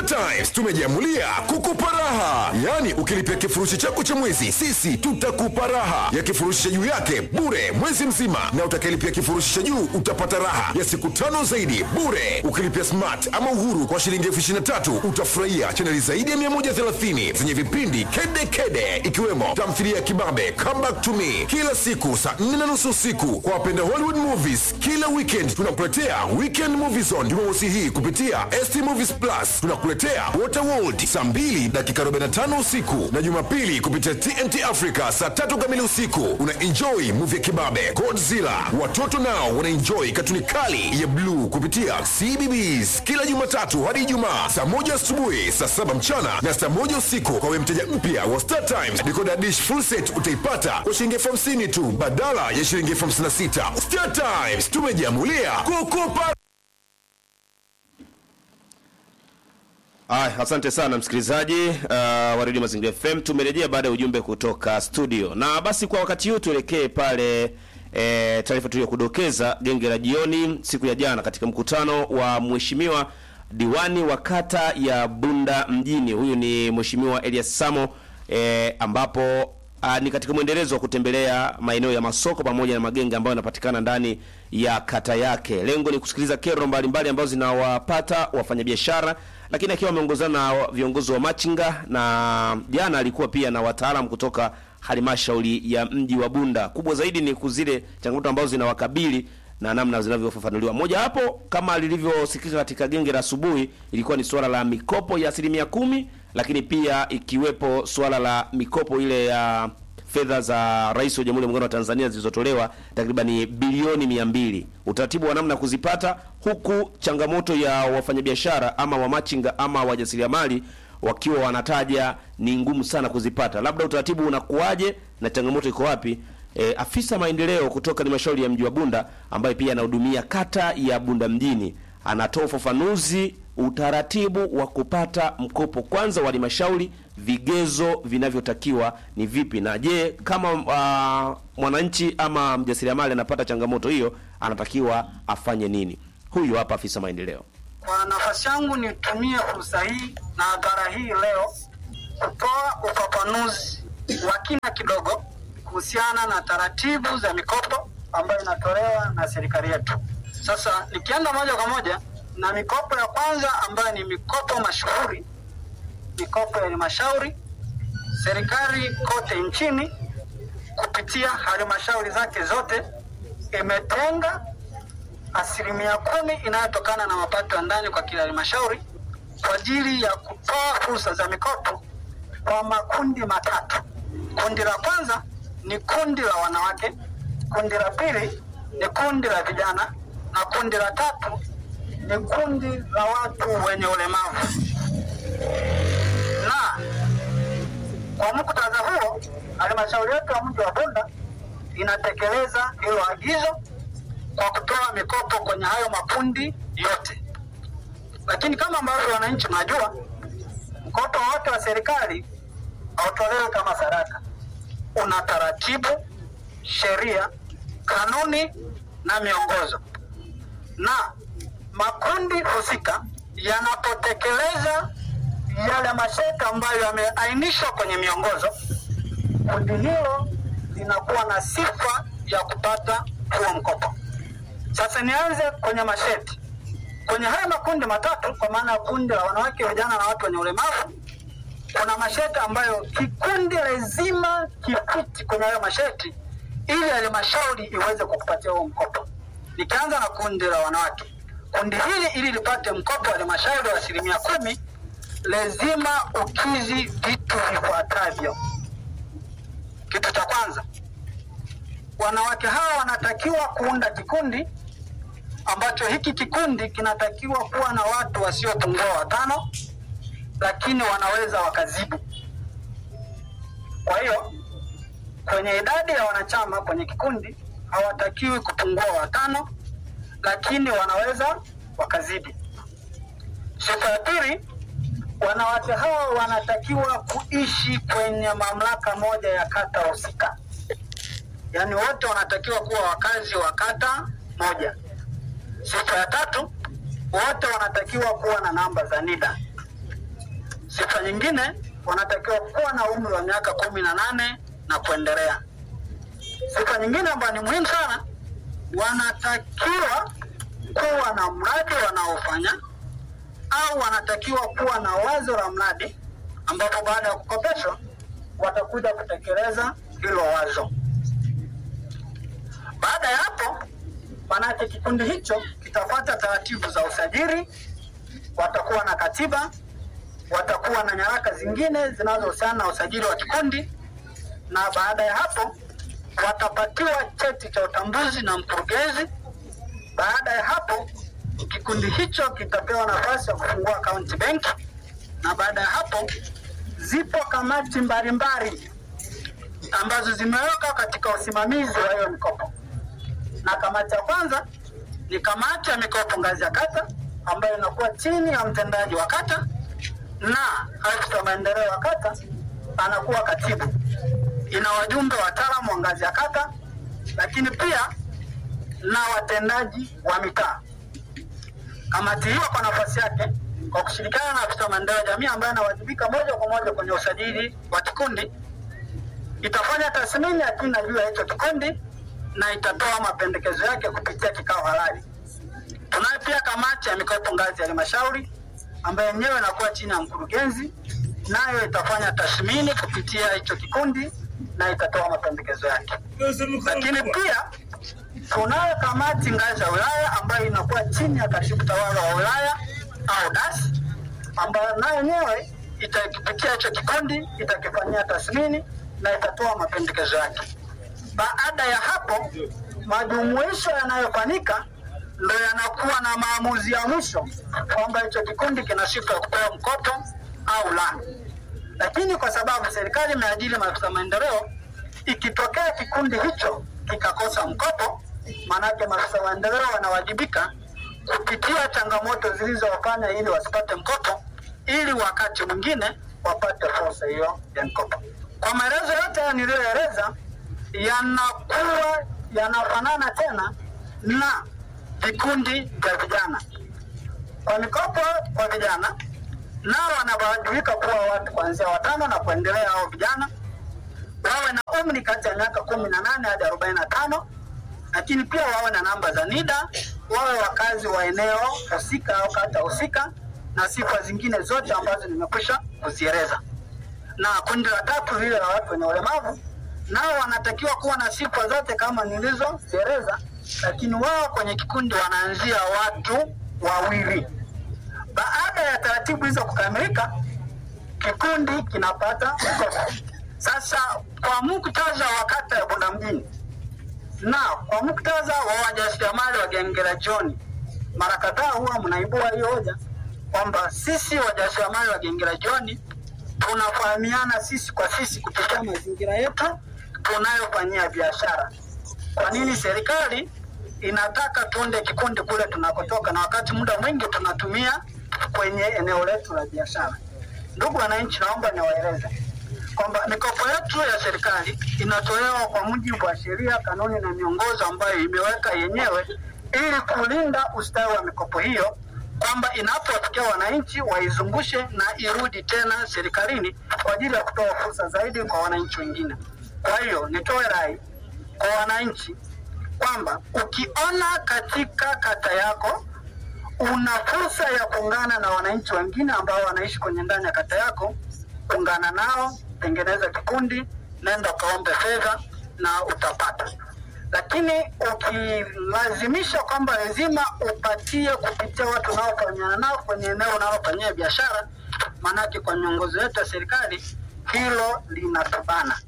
Times tumejiamulia kukupa raha, yaani ukilipia kifurushi chako cha mwezi, sisi tutakupa raha ya kifurushi cha juu yake bure mwezi mzima, na utakayelipia kifurushi cha juu utapata raha ya siku tano zaidi bure. Ukilipia smart ama uhuru kwa shilingi elfu ishirini na tatu utafurahia chaneli zaidi ya 130 zenye vipindi kede kede, ikiwemo tamthilia ya kibabe Come Back to Me kila siku saa 4 na nusu usiku. Kwa wapenda Hollywood movies, kila weekend tunakuletea Weekend Movie Zone Jumamosi hii kupitia ST Movies Plus. Tunakuletea Waterworld saa 2 dakika 45 usiku na Jumapili kupitia TNT Africa saa tatu kamili usiku. Una enjoy movie ya kibabe Godzilla. Watoto nao wana enjoy katuni kali ya bluu kupitia CBBS kila Jumatatu hadi Ijumaa saa moja asubuhi, saa saba mchana na saa moja usiku. Kwa wewe mteja mpya wa Star Times, decoder dish full set utaipata kwa shilingi elfu hamsini tu badala ya shilingi elfu hamsini na sita. Star Times tumejiamulia kukupa Ay, asante sana msikilizaji uh, wa Radio Mazingira FM. Tumerejea baada ya ujumbe kutoka studio, na basi kwa wakati huu tuelekee pale e, taarifa tuliyokudokeza genge la jioni siku ya jana katika mkutano wa mheshimiwa diwani wa kata ya Bunda mjini. Huyu ni mheshimiwa Elias Samo e, ambapo a, ni katika mwendelezo wa kutembelea maeneo ya masoko pamoja na magenge ambayo yanapatikana ndani ya kata yake. Lengo ni kusikiliza kero mbalimbali ambazo zinawapata wafanyabiashara, lakini akiwa ameongozana na viongozi wa machinga, na jana alikuwa pia na wataalamu kutoka halmashauri ya mji wa Bunda. Kubwa zaidi ni kuzile changamoto ambazo zinawakabili na namna zinavyofafanuliwa. Moja hapo kama lilivyosikika katika genge la asubuhi, ilikuwa ni suala la mikopo ya asilimia kumi, lakini pia ikiwepo suala la mikopo ile ya fedha za Rais wa Jamhuri ya Muungano wa Tanzania zilizotolewa takriban bilioni mia mbili, utaratibu wa namna ya kuzipata, huku changamoto ya wafanyabiashara ama wamachinga ama wajasiriamali wakiwa wanataja ni ngumu sana kuzipata. Labda utaratibu unakuwaje na changamoto iko wapi? E, afisa maendeleo kutoka halmashauri ya mji wa Bunda ambaye pia anahudumia kata ya Bunda mjini anatoa ufafanuzi utaratibu wa kupata mkopo kwanza wa halmashauri, vigezo vinavyotakiwa ni vipi, na je, kama uh, mwananchi ama mjasiriamali anapata changamoto hiyo anatakiwa afanye nini? Huyu hapa afisa maendeleo. Kwa nafasi yangu nitumie fursa hii na hadhara hii leo kutoa ufafanuzi wa kina kidogo kuhusiana na taratibu za mikopo ambayo inatolewa na serikali yetu. Sasa nikienda moja kwa moja na mikopo ya kwanza ambayo ni mikopo mashuhuri, mikopo ya halmashauri. Serikali kote nchini kupitia halmashauri zake zote imetenga asilimia kumi inayotokana na mapato ya ndani kwa kila halmashauri kwa ajili ya kutoa fursa za mikopo kwa makundi matatu. Kundi la kwanza ni kundi la wanawake, kundi la pili ni kundi la vijana na kundi la tatu ni kundi la watu wenye ulemavu. Na kwa muktadha huo, halmashauri yetu ya mji wa Bunda inatekeleza hilo agizo kwa kutoa mikopo kwenye hayo makundi yote. Lakini kama ambavyo wananchi mnajua, mkopo wote wa serikali hautolewi kama sadaka, una taratibu, sheria, kanuni na miongozo, na makundi husika yanapotekeleza yale masharti ambayo yameainishwa kwenye miongozo, kundi hilo linakuwa na sifa ya kupata huo mkopo. Sasa nianze kwenye masharti. Kwenye haya makundi matatu, kwa maana ya kundi la wanawake, vijana na watu wenye ulemavu, kuna masharti ambayo kikundi lazima kifiti kwenye hayo masharti ili halmashauri iweze kukupatia huo mkopo. Nikianza na kundi la wanawake, kundi hili ili lipate mkopo wa halmashauri wa asilimia kumi lazima ukizi vitu vifuatavyo. Kitu cha kwanza, wanawake hawa wanatakiwa kuunda kikundi ambacho hiki kikundi kinatakiwa kuwa na watu wasiopungua watano, lakini wanaweza wakazidi. Kwa hiyo kwenye idadi ya wanachama kwenye kikundi hawatakiwi kupungua watano, lakini wanaweza wakazidi. Sifa ya pili, wanawake hawa wanatakiwa kuishi kwenye mamlaka moja ya kata husika, yaani wote wanatakiwa kuwa wakazi wa kata moja. Sifa ya tatu, wote wanatakiwa kuwa na namba za NIDA. Sifa nyingine, wanatakiwa kuwa na umri wa miaka kumi na nane na kuendelea. Sifa nyingine ambayo ni muhimu sana, wanatakiwa kuwa na mradi wanaofanya au wanatakiwa kuwa na wazo la mradi ambapo baada ya kukopeshwa watakuja kutekeleza hilo wazo. Baada ya hapo, manake kikundi hicho kitafuata taratibu za usajili, watakuwa na katiba, watakuwa na nyaraka zingine zinazohusiana na usajili wa kikundi, na baada ya hapo watapatiwa cheti cha utambuzi na mkurugenzi. Baada ya hapo, kikundi hicho kitapewa nafasi ya kufungua akaunti benki, na baada ya hapo zipo kamati mbalimbali ambazo zimewekwa katika usimamizi wa hiyo mikopo, na kamati ya kwanza ni kamati ya mikopo ngazi ya kata ambayo inakuwa chini ya mtendaji wa kata na afisa maendeleo wa kata anakuwa katibu. Ina wajumbe wataalamu wa ngazi ya kata, lakini pia na watendaji wa mitaa. Kamati hiyo kwa nafasi yake, kwa kushirikiana na afisa maendeleo ya jamii ambaye anawajibika moja kwa moja kwenye usajili wa kikundi, itafanya tathmini ya kina juu ya hicho kikundi na itatoa mapendekezo yake kupitia kikao halali. Tunayo pia kamati ya mikopo ngazi ya halmashauri ambayo yenyewe inakuwa chini ya mkurugenzi, nayo itafanya tathmini kupitia hicho kikundi na itatoa mapendekezo yake. Lakini pia tunayo kamati ngazi ya wilaya ambayo inakuwa chini ya katibu tawala wa wilaya au DAS, ambayo nayo yenyewe itakipitia hicho kikundi, itakifanyia tathmini na itatoa mapendekezo yake. Baada ya hapo, majumuisho yanayofanyika ndo yanakuwa na maamuzi ya mwisho kwamba hicho kikundi kina sifa ya kupewa mkopo au la. Lakini kwa sababu serikali imeajiri maafisa maendeleo, ikitokea kikundi hicho kikakosa mkopo, maanake maafisa maendeleo wanawajibika kupitia changamoto zilizowafanya ili wasipate mkopo, ili wakati mwingine wapate fursa hiyo ya mkopo. Kwa maelezo yote haya niliyoeleza, yanakuwa yanafanana tena na vikundi vya vijana. Kwa mikopo kwa vijana, nao wanawajibika kuwa watu kuanzia watano na kuendelea, hao vijana wawe na umri kati ya miaka kumi na nane hadi arobaini na tano lakini pia wawe na namba za NIDA, wawe wakazi wa eneo husika au kata husika, na sifa zingine zote ambazo nimekwisha kuzieleza. Na kundi la tatu lile la watu wenye ulemavu, nao wanatakiwa kuwa na sifa zote kama nilizozieleza, lakini wao kwenye kikundi wanaanzia watu wawili. Baada ya taratibu hizo kukamilika, kikundi kinapata mkopo. Sasa kwa muktadha wa kata ya Bunda mjini na kwa muktadha wa wajasiriamali wa genge la John, mara kadhaa huwa mnaibua hiyo hoja kwamba sisi wajasiriamali wa genge la John tunafahamiana sisi kwa sisi kupitia mazingira yetu tunayofanyia biashara. Kwa nini serikali inataka tuunde kikundi kule tunakotoka, na wakati muda mwingi tunatumia kwenye eneo letu la biashara? Ndugu wananchi, naomba niwaeleze kwamba mikopo yetu ya serikali inatolewa kwa mujibu wa sheria, kanuni na miongozo ambayo imeweka yenyewe ili kulinda ustawi wa mikopo hiyo, kwamba inapowafikia wananchi waizungushe na irudi tena serikalini kwa ajili ya kutoa fursa zaidi kwa wananchi wengine. Kwa hiyo nitoe rai kwa wananchi kwamba ukiona katika kata yako una fursa ya kuungana na wananchi wengine ambao wanaishi kwenye ndani ya kata yako, ungana nao, tengeneza kikundi, nenda ukaombe fedha na utapata. Lakini ukilazimisha kwamba lazima upatie kupitia watu unaofanyana nao kwenye eneo unalofanyia biashara, maanake kwa miongozo yetu ya serikali hilo linatubana.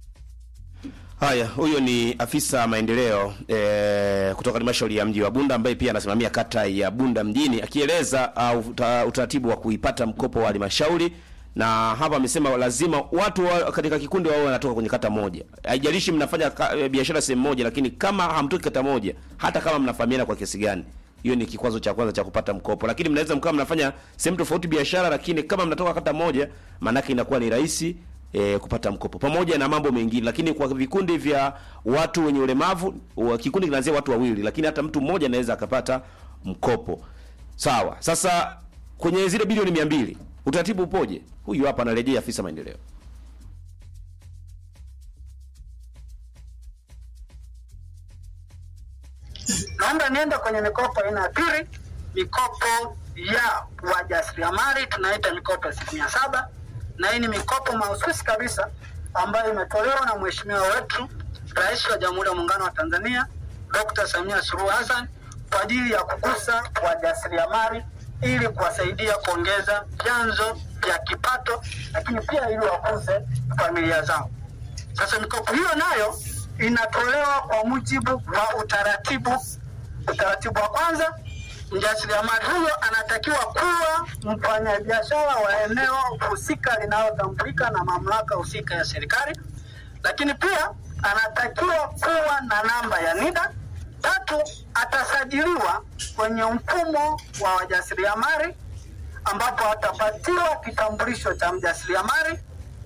Haya, huyo ni afisa maendeleo e, kutoka halmashauri ya mji wa Bunda ambaye pia anasimamia kata ya Bunda mjini akieleza uh, uta, utaratibu wa kuipata mkopo wa halmashauri, na hapa amesema lazima watu wa, katika kikundi wao wanatoka kwenye kata moja. Haijalishi mnafanya ka- e, biashara sehemu moja, lakini kama hamtoki kata moja, hata kama mnafahamiana kwa kiasi gani, hiyo ni kikwazo cha kwanza cha kupata mkopo. Lakini mnaweza mkawa mnafanya sehemu tofauti biashara, lakini kama mnatoka kata moja, maanake inakuwa ni rahisi e, kupata mkopo pamoja na mambo mengine. Lakini kwa vikundi vya watu wenye ulemavu, wa- kikundi kinaanzia watu wawili, lakini hata mtu mmoja anaweza akapata mkopo. Sawa. Sasa kwenye zile bilioni mia mbili Utaratibu upoje? Huyu hapa anarejea afisa maendeleo. Naomba niende kwenye mikopo aina ya pili, mikopo ya wajasiriamali tunaita mikopo asilimia saba, na hii ni mikopo mahususi kabisa ambayo imetolewa na mheshimiwa wetu Rais wa Jamhuri ya Muungano wa Tanzania Dr. Samia Suluhu Hassan kwa ajili ya kugusa wajasiriamali ili kuwasaidia kuongeza vyanzo vya kipato, lakini pia ili wakuze familia zao. Sasa mikopo hiyo nayo inatolewa kwa mujibu wa utaratibu. Utaratibu wa kwanza, mjasiriamali huyo anatakiwa kuwa mfanyabiashara wa eneo husika linalotambulika na mamlaka husika ya serikali, lakini pia anatakiwa kuwa na namba ya NIDA. Tatu, atasajiliwa kwenye mfumo wa wajasiriamali ambapo atapatiwa kitambulisho cha mjasiriamali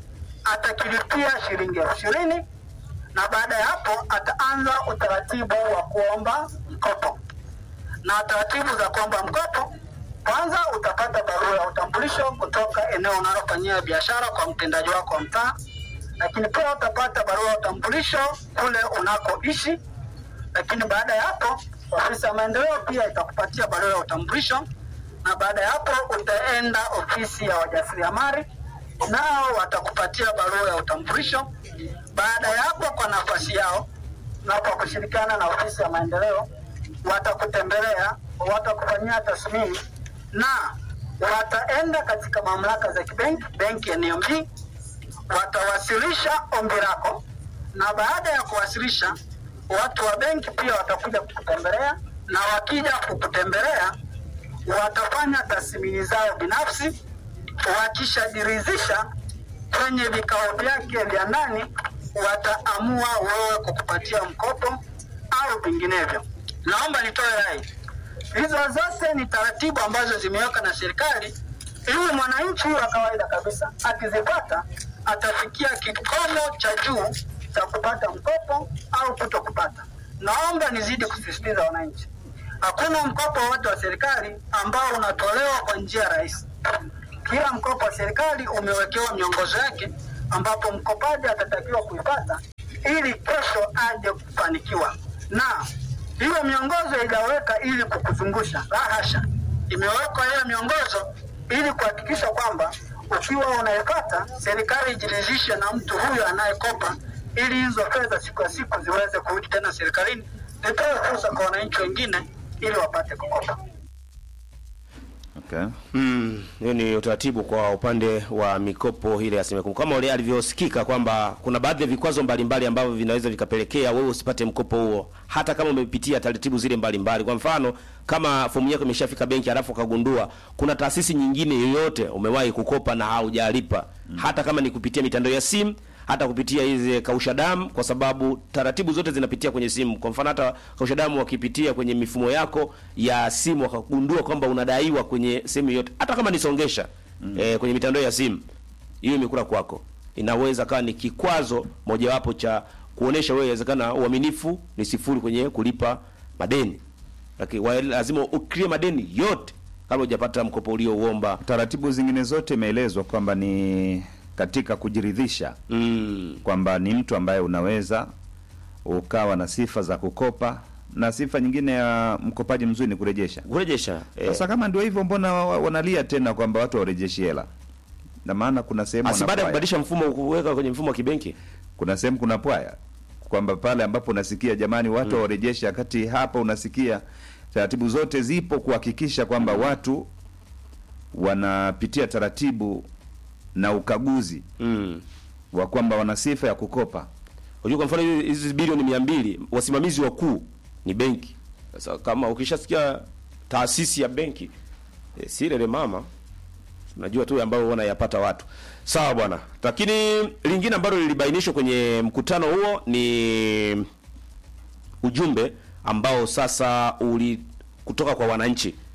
atakilipia shilingi elfu ishirini na baada ya hapo ataanza utaratibu wa kuomba mkopo. Na taratibu za kuomba mkopo, kwanza utapata barua ya utambulisho kutoka eneo unalofanyia biashara kwa mtendaji wako wa mtaa, lakini pia utapata barua ya utambulisho kule unakoishi. Lakini baada ya hapo, ofisi ya maendeleo pia itakupatia barua ya utambulisho, na baada ya hapo utaenda ofisi ya wajasiriamali nao watakupatia barua ya utambulisho. Baada ya hapo, kwa nafasi yao na kwa kushirikiana na ofisi ya maendeleo, watakutembelea, watakufanyia tathmini na wataenda katika mamlaka za kibenki, benki ya NMB, watawasilisha ombi lako, na baada ya kuwasilisha, watu wa benki pia watakuja kukutembelea, na wakija kukutembelea watafanya tathmini zao binafsi wakishajiridhisha kwenye vikao vyake vya ndani, wataamua wewe kukupatia mkopo au vinginevyo. Naomba nitoe rai, hizo zote ni taratibu ambazo zimeweka na serikali, ili mwananchi wa kawaida kabisa akizipata atafikia kikomo cha juu cha kupata mkopo au kuto kupata. Naomba nizidi kusisitiza wananchi, hakuna mkopo wote wa serikali ambao unatolewa kwa njia rahisi kila mkopo wa serikali umewekewa miongozo yake ambapo mkopaji atatakiwa kuipata ili kesho aje kufanikiwa. Na hiyo miongozo haijaweka ili kukuzungusha, la hasha, imewekwa hiyo miongozo ili kuhakikisha kwamba ukiwa unaipata, serikali ijiridhishe na mtu huyo anayekopa, ili hizo fedha siku ya siku ziweze kurudi tena serikalini, zitoe fursa kwa wananchi wengine ili wapate kukopa. Okay. Mm, hiyo ni utaratibu kwa upande wa mikopo ile ya asilimia kumi, kama ule alivyosikika kwamba kuna baadhi ya vikwazo mbalimbali ambavyo vinaweza vikapelekea wewe usipate mkopo huo, hata kama umepitia taratibu zile mbalimbali. Kwa mfano, kama fomu yako imeshafika benki, halafu ukagundua kuna taasisi nyingine yoyote umewahi kukopa na haujalipa, hata kama ni kupitia mitandao ya simu hata kupitia hizi kausha damu, kwa sababu taratibu zote zinapitia kwenye simu. Kwa mfano, hata kausha damu wakipitia kwenye mifumo yako ya simu wakagundua kwamba unadaiwa kwenye sehemu yote, hata kama nisongesha mm. eh, kwenye mitandao ya simu, hiyo imekula kwako, inaweza kawa ni kikwazo mojawapo cha kuonesha wewe, inawezekana uaminifu ni sifuri kwenye kulipa madeni, lakini wa- lazima uklie madeni yote kabla hujapata mkopo uliouomba. Taratibu zingine zote imeelezwa kwamba ni katika kujiridhisha Mm. kwamba ni mtu ambaye unaweza ukawa na sifa za kukopa na sifa nyingine ya mkopaji mzuri ni kurejesha. Kurejesha eh, Sasa kama ndio hivyo, mbona wa- wa- wanalia tena kwamba watu warejeshi hela? Na maana kuna sehemu asi baada ya wanapwaya. kubadilisha mfumo kuweka kwenye mfumo wa kibenki kuna sehemu kuna pwaya kwamba pale ambapo unasikia jamani watu mm. warejeshe, wakati hapa unasikia taratibu zote zipo kuhakikisha kwamba watu wanapitia taratibu na ukaguzi mm. wa kwamba wana sifa ya kukopa. Unajua kwa mfano hizi- hizi bilioni mia mbili wasimamizi wakuu ni benki. Sasa kama ukishasikia taasisi ya benki e, si lele mama unajua tu ambayo wanayapata watu. Sawa bwana. Lakini lingine ambalo lilibainishwa kwenye mkutano huo ni ujumbe ambao sasa uli kutoka kwa wananchi